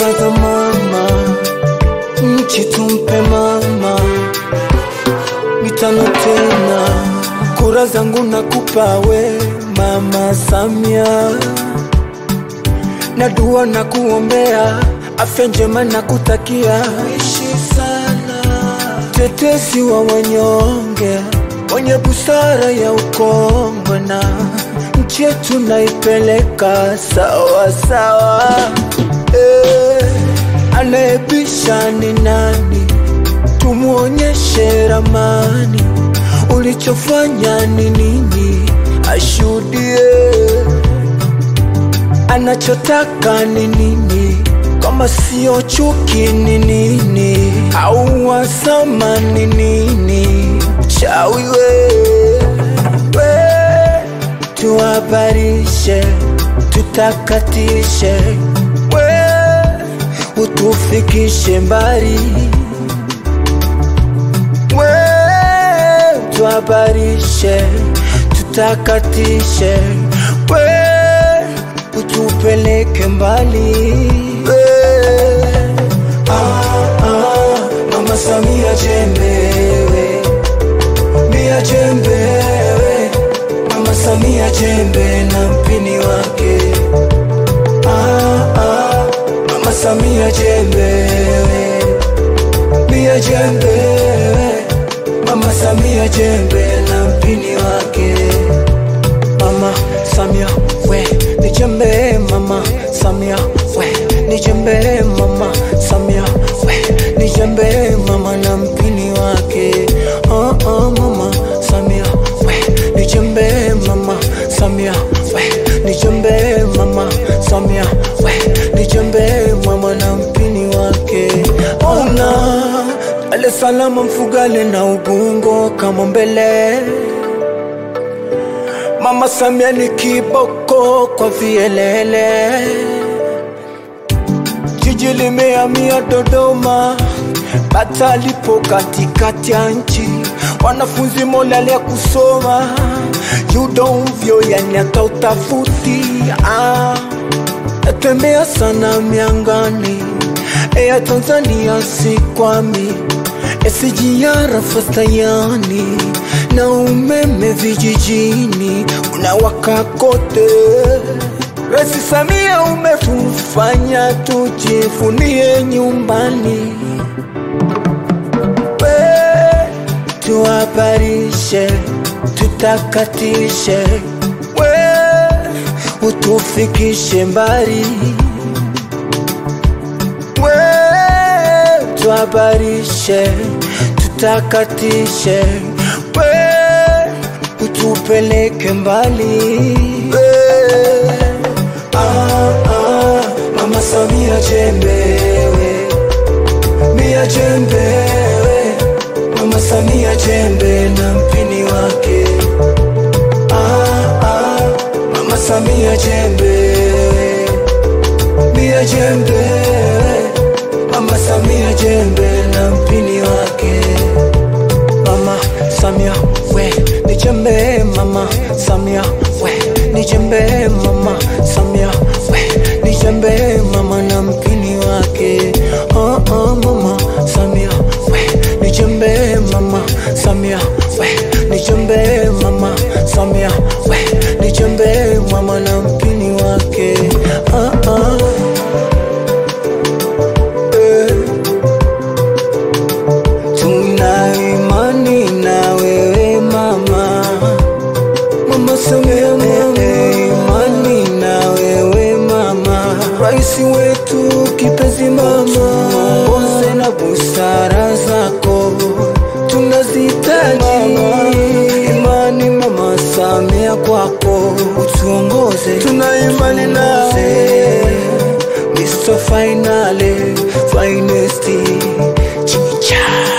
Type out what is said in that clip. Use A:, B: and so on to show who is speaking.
A: za mama, nchi tumpe mama, mitano tena, kura zangu nakupa we mama Samia, na dua na kuombea afya njema na kutakia ishi sana, tetesi wa wanyonge, wenye busara ya ukongwe na nchi yetu naipeleka sawa sawa. Eh, anayebisha ni nani? Tumuonyeshe ramani, ulichofanya ni nini, ashuhudie anachotaka ni nini, kama sio chuki ni nini, au wasama ni nini, chawi we, we tuhabarishe, tutakatishe, we utufikishe mbali, we tuhabarishe, tutakatishe, we utupeleke mbali we. Ah, ah, Mama Samia jembewe, Mia jembewe, Mama Samia jembe na mpini wake. Ah, ah, Mama Samia jembewe, Mia jembewe, Mama Samia jembe na mpini wake. Mama Samia we ni jembe Mama Samia we ni jembe Mama Samia we ni jembe mama na mpini wake oh, oh, Mama Samia we ni jembe Mama Samia we ni jembe Mama Samia we ni jembe mama na mpini wake ona Dar es Salaam Mfugale na Ubungo kama mbele Mama Samia ni kiboko kwa vielele, jiji limehamia Dodoma, bata lipo katikati ya nchi, wanafunzi molale ya kusoma yudo mvyo, yani hata utafuti ah. Natembea sana miangani, Air Tanzania sikwami SGR fastayani na umeme vijijini unawaka kote. Rais Samia umetufanya tujivunie nyumbani, we tuhabarishe, tutakatishe, we utufikishe mbali, we tuhabarishe, tutakatishe, we utupeleke mbali we. Ah, ah, Mama Samia jembewe, Mia jembewe, Mama Samia jembe na mpini wake. Ah, ah, Mama Samia jembewe, Mia jembewe, Mama Samia jembe na mpini wake. Mama Samia we ni jembe Mama Samia we ni jembe Mama Samia we ni jembe mama na mpini wake oh, oh, Mama Samia we ni jembe Mama Samia we ni jembe Mama Samia we ni jembe mama na mpini wake ah, ah. Eh. Tuna imani na wewe mama, mama Samia, mama imani na wewe mama, rais wetu kipenzi mama, tuongoze na busara zako tunazihitaji imani mama Samia kwako utuongoze, tuna imani nawe Mr. Finale, finest chicha